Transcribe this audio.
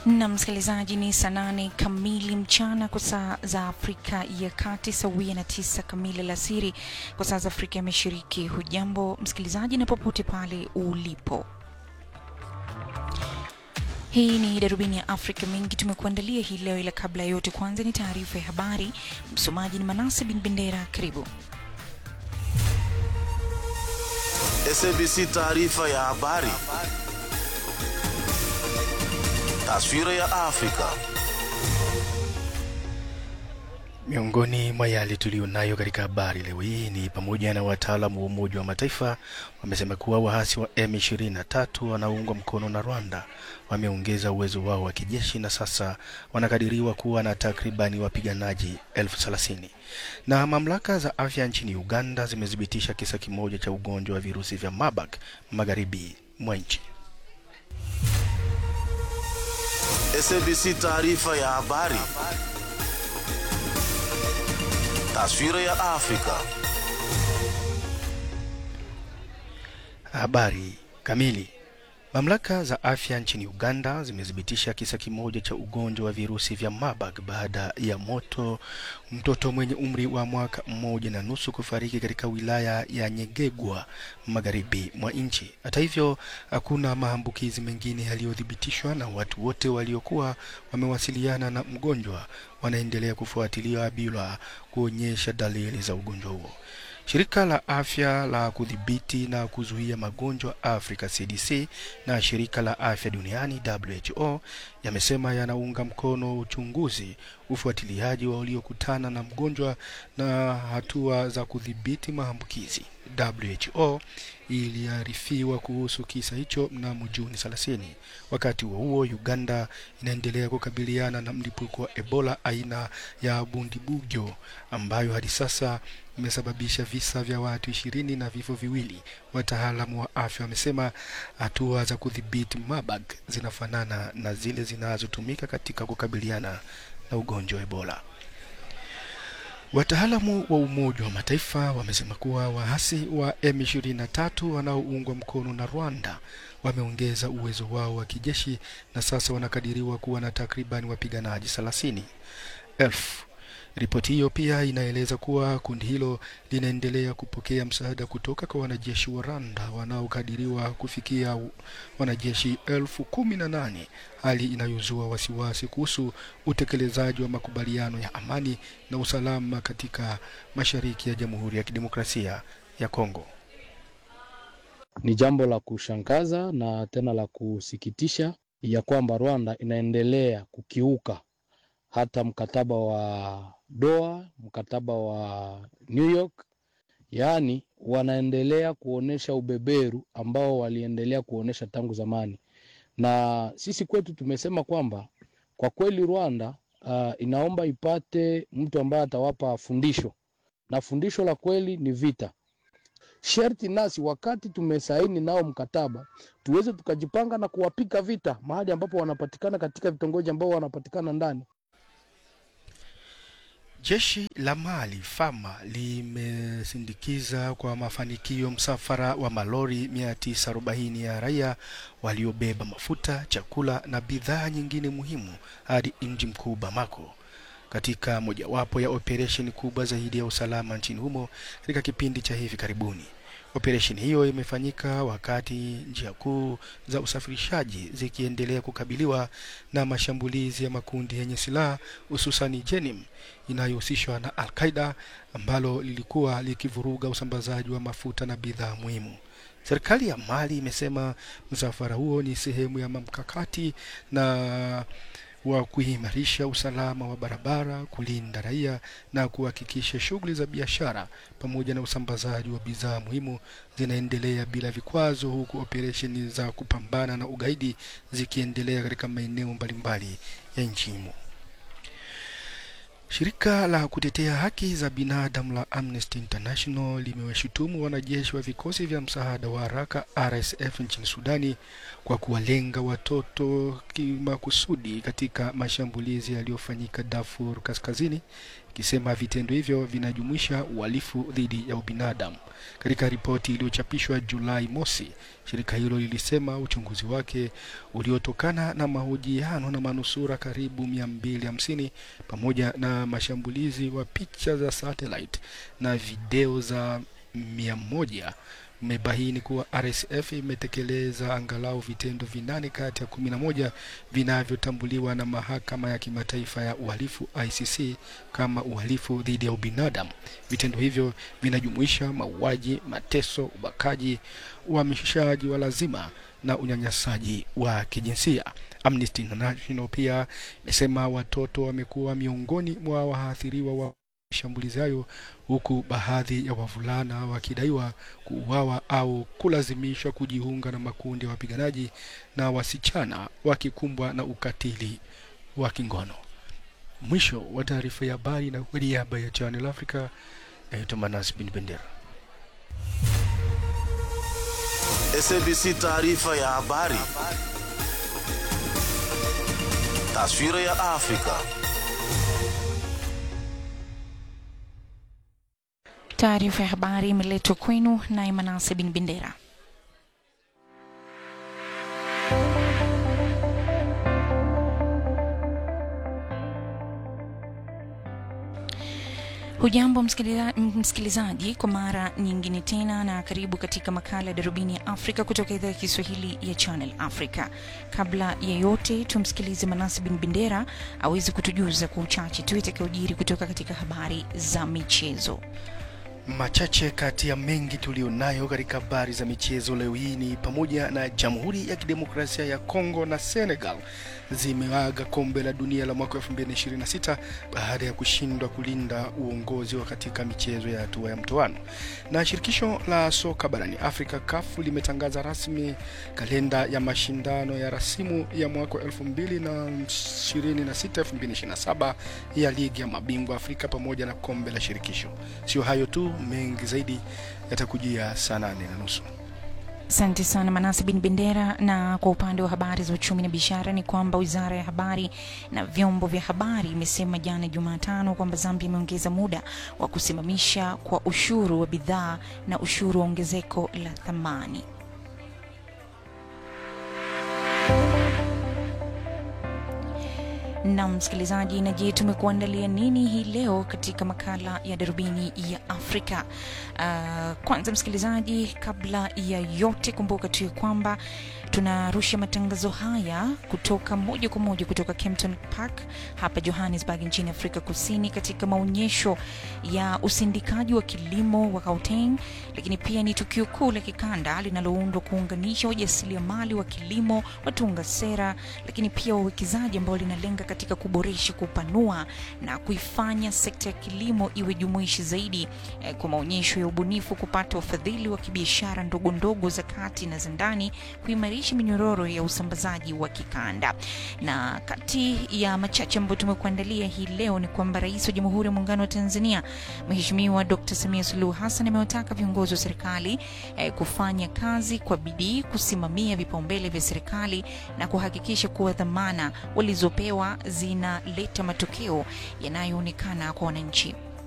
Na msikilizaji, ni saa nane kamili mchana kwa saa za Afrika ya Kati, sawia na tisa kamili alasiri kwa saa za Afrika ya Mashariki. Hujambo msikilizaji, na popote pale ulipo. Hii ni darubini ya Afrika. Mengi tumekuandalia hii leo, ila kabla ya yote, kwanza ni taarifa ya habari. Msomaji ni Manase bin Bendera. Karibu. SABC taarifa ya habari. Taswira ya Afrika. Miongoni mwa yale tuliyonayo katika habari leo hii ni pamoja na wataalamu wa Umoja wa Mataifa wamesema kuwa waasi wa M23 wanaoungwa mkono na Rwanda wameongeza uwezo wao wa kijeshi na sasa wanakadiriwa kuwa na takribani wapiganaji elfu thelathini. Na mamlaka za afya nchini Uganda zimethibitisha kisa kimoja cha ugonjwa wa virusi vya Marburg magharibi mwa nchi. SABC taarifa ya habari. Taswira ya Afrika. Habari kamili. Mamlaka za afya nchini Uganda zimethibitisha kisa kimoja cha ugonjwa wa virusi vya Marburg baada ya moto mtoto mwenye umri wa mwaka mmoja na nusu kufariki katika wilaya ya Nyegegwa magharibi mwa nchi. Hata hivyo, hakuna maambukizi mengine yaliyothibitishwa na watu wote waliokuwa wamewasiliana na mgonjwa wanaendelea kufuatiliwa bila kuonyesha dalili za ugonjwa huo. Shirika la afya la kudhibiti na kuzuia magonjwa Afrika CDC na shirika la afya duniani WHO yamesema yanaunga mkono uchunguzi, ufuatiliaji wa waliokutana na mgonjwa na hatua za kudhibiti maambukizi. WHO iliarifiwa kuhusu kisa hicho mnamo Juni 30. Wakati huo huo, Uganda inaendelea kukabiliana na mlipuko wa Ebola aina ya Bundibugyo ambayo hadi sasa imesababisha visa vya watu ishirini na vifo viwili. Wataalamu wa afya wamesema hatua za kudhibiti Marburg zinafanana na zile zinazotumika katika kukabiliana na ugonjwa wa Ebola. Wataalamu wa Umoja wa Mataifa wamesema kuwa waasi wa M23 wanaoungwa mkono na Rwanda wameongeza uwezo wao wa kijeshi na sasa wanakadiriwa kuwa na takriban wapiganaji thelathini elfu. Ripoti hiyo pia inaeleza kuwa kundi hilo linaendelea kupokea msaada kutoka kwa wanajeshi wa Rwanda wanaokadiriwa kufikia wanajeshi elfu kumi na nane, hali inayozua wasiwasi kuhusu utekelezaji wa makubaliano ya amani na usalama katika mashariki ya Jamhuri ya Kidemokrasia ya Kongo. Ni jambo la kushangaza na tena la kusikitisha ya kwamba Rwanda inaendelea kukiuka hata mkataba wa Doha, mkataba wa New York, yaani wanaendelea kuonesha ubeberu ambao waliendelea kuonesha tangu zamani. Na sisi kwetu tumesema kwamba kwa kweli Rwanda uh, inaomba ipate mtu ambaye atawapa fundisho, na fundisho la kweli ni vita. Sherti nasi wakati tumesaini nao mkataba tuweze tukajipanga na kuwapika vita mahali ambapo wanapatikana katika vitongoji ambao wanapatikana ndani. Jeshi la Mali Fama limesindikiza kwa mafanikio msafara wa malori 940 ya raia waliobeba mafuta, chakula na bidhaa nyingine muhimu hadi mji mkuu Bamako katika mojawapo ya operesheni kubwa zaidi ya usalama nchini humo katika kipindi cha hivi karibuni. Operesheni hiyo imefanyika wakati njia kuu za usafirishaji zikiendelea kukabiliwa na mashambulizi ya makundi yenye silaha hususani Jenim inayohusishwa na Al-Qaida ambalo lilikuwa likivuruga usambazaji wa mafuta na bidhaa muhimu. Serikali ya Mali imesema msafara huo ni sehemu ya mkakati na wa kuimarisha usalama wa barabara, kulinda raia na kuhakikisha shughuli za biashara pamoja na usambazaji wa bidhaa muhimu zinaendelea bila vikwazo, huku operesheni za kupambana na ugaidi zikiendelea katika maeneo mbalimbali ya nchi humo. Shirika la kutetea haki za binadamu la Amnesty International limewashutumu wanajeshi wa vikosi vya msaada wa haraka RSF nchini Sudani kwa kuwalenga watoto kimakusudi katika mashambulizi yaliyofanyika Darfur Kaskazini, ikisema vitendo hivyo vinajumuisha uhalifu dhidi ya ubinadamu. Katika ripoti iliyochapishwa Julai mosi, shirika hilo lilisema uchunguzi wake uliotokana na mahojiano na manusura karibu 250 pamoja na mashambulizi wa picha za satellite na video za mia moja umebaini kuwa RSF imetekeleza angalau vitendo vinane kati ya kumi na moja vinavyotambuliwa na mahakama ya kimataifa ya uhalifu ICC kama uhalifu dhidi ya ubinadamu. Vitendo hivyo vinajumuisha mauaji, mateso, ubakaji, uhamishaji wa lazima na unyanyasaji wa kijinsia. Amnesty International pia imesema watoto wamekuwa miongoni mwa waathiriwa wa mashambulizi hayo huku baadhi ya wavulana wakidaiwa kuuawa au kulazimishwa kujiunga na makundi ya wapiganaji na wasichana wakikumbwa na ukatili wa kingono. Mwisho wa taarifa ya habari na kwa niaba ya Channel Africa, naitwa Manas bin Bendera. SABC taarifa ya habari. Taswira ya Afrika. Taarifa ya habari imeletwa kwenu naye Manase bin Bendera. Hujambo msikiliza, msikilizaji, kwa mara nyingine tena na karibu katika makala ya darubini ya Afrika kutoka idhaa ya Kiswahili ya Channel Africa. Kabla ya yote, tumsikilize Manasi bin Bendera aweze kutujuza kwa uchache tu itakayojiri kutoka katika habari za michezo. Machache kati ya mengi tulionayo katika habari za michezo leo hii ni pamoja na Jamhuri ya Kidemokrasia ya Kongo na Senegal zimeaga kombe la dunia la mwaka 2026 baada ya kushindwa kulinda uongozi wa katika michezo ya hatua ya mtoano. Na shirikisho la soka barani Afrika CAF limetangaza rasmi kalenda ya mashindano ya rasimu ya mwaka 2026 2027 ya ligi ya mabingwa Afrika pamoja na kombe la shirikisho. Sio hayo tu, mengi zaidi yatakujia saa nane na nusu. Asante sana Manase bin Bendera. Na kwa upande wa habari za uchumi na biashara ni kwamba wizara ya habari na vyombo vya habari imesema jana Jumatano kwamba Zambia imeongeza muda wa kusimamisha kwa ushuru wa bidhaa na ushuru wa ongezeko la thamani. na msikilizaji, na je, tumekuandalia nini hii leo katika makala ya darubini ya Afrika? Uh, kwanza msikilizaji, kabla ya yote, kumbuka tu ya kwamba tunarusha matangazo haya kutoka moja kwa moja kutoka Kempton Park hapa Johannesburg nchini Afrika Kusini, katika maonyesho ya usindikaji wa kilimo wa Gauteng, lakini pia ni tukio kuu la kikanda linaloundwa kuunganisha wajasiriamali wa kilimo, watunga sera, lakini pia wawekezaji ambao linalenga katika kuboresha, kupanua na kuifanya sekta ya kilimo iwe jumuishi zaidi eh, kwa maonyesho ya ubunifu, kupata ufadhili wa kibiashara ndogo ndogo za kati na za ndani, kuimarisha minyororo ya usambazaji wa kikanda. Na kati ya machache ambayo tumekuandalia hii leo ni kwamba Rais wa Jamhuri ya Muungano wa Tanzania Mheshimiwa Dr. Samia Suluhu Hassan amewataka viongozi wa serikali eh, kufanya kazi kwa bidii, kusimamia vipaumbele vya serikali na kuhakikisha kuwa dhamana walizopewa zinaleta matokeo yanayoonekana kwa wananchi.